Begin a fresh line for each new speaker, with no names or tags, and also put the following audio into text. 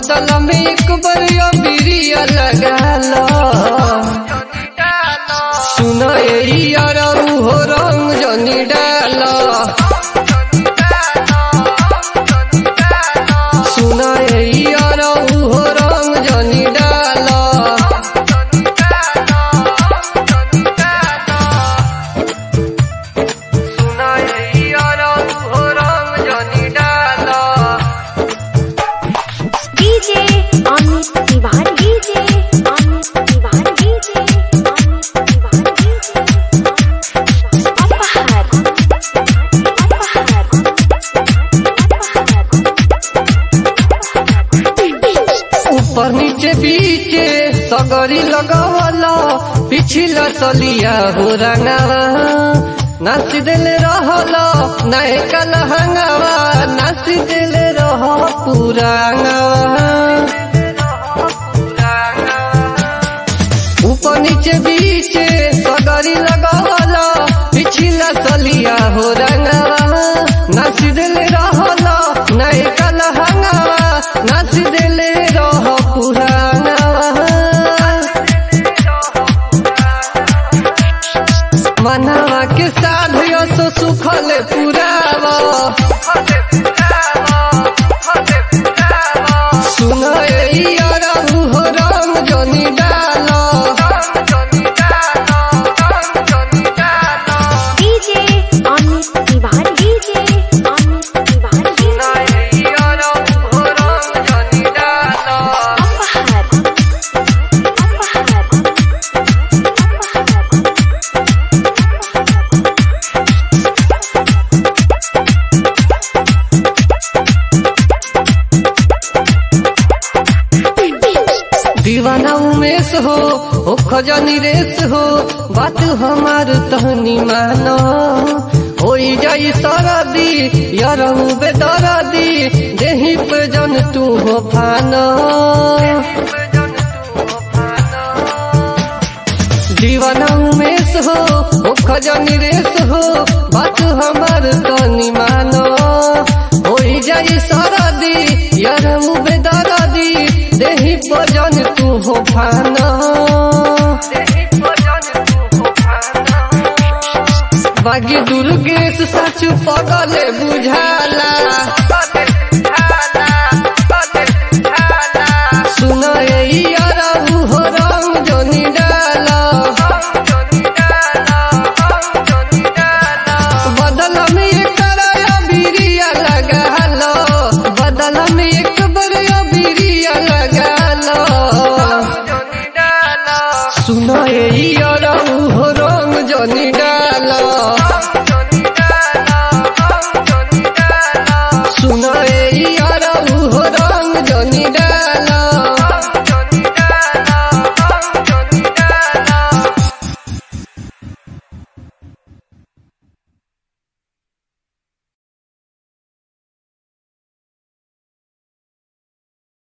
बदला में एक बरिया बिरिया लगा लो सुन यार हो रंग जनी डालो सुन यार हो रंग जनी डालो सुन यार हो रंग जनी डालो
DJ Amit Tiwari DJ Amit Tiwari DJ Amit Tiwari DJ अपहर अपहर
ऊपर नीचे बीचे सगरी लगावला पिछला सलिया हो रंगावा नाच दिले रहला नए कलहंगावा नाच दिले रह पुरांगावा ऊपर नीचे बीचे सगरी लगावला पिछला सलिया हो रंगावा नाच दिले रहला नए कलहंगावा नाच दिले रह पुरांगावा मनावा के साध सो सुखल पुरावा सुन यार हो रंग जनी डालो
DJ Amit Tiwari DJ Amit Tiwari DJ
यार हो रंग जनी डालो
अपहर अपहर
दीवाना उमेश हो ओ खजानी रेस हो बात हमार तहनी मानो हो जाई सरदी यार बेदरदी देही पे जन तू हो फानो दीवाना उमेश हो ओ खजानी रेस हो बात हमार तनी मानो हो जाई सरदी यार बेदरदी देही भजन तू हो फाना बागी दुर्गेश सच पगले बुझाला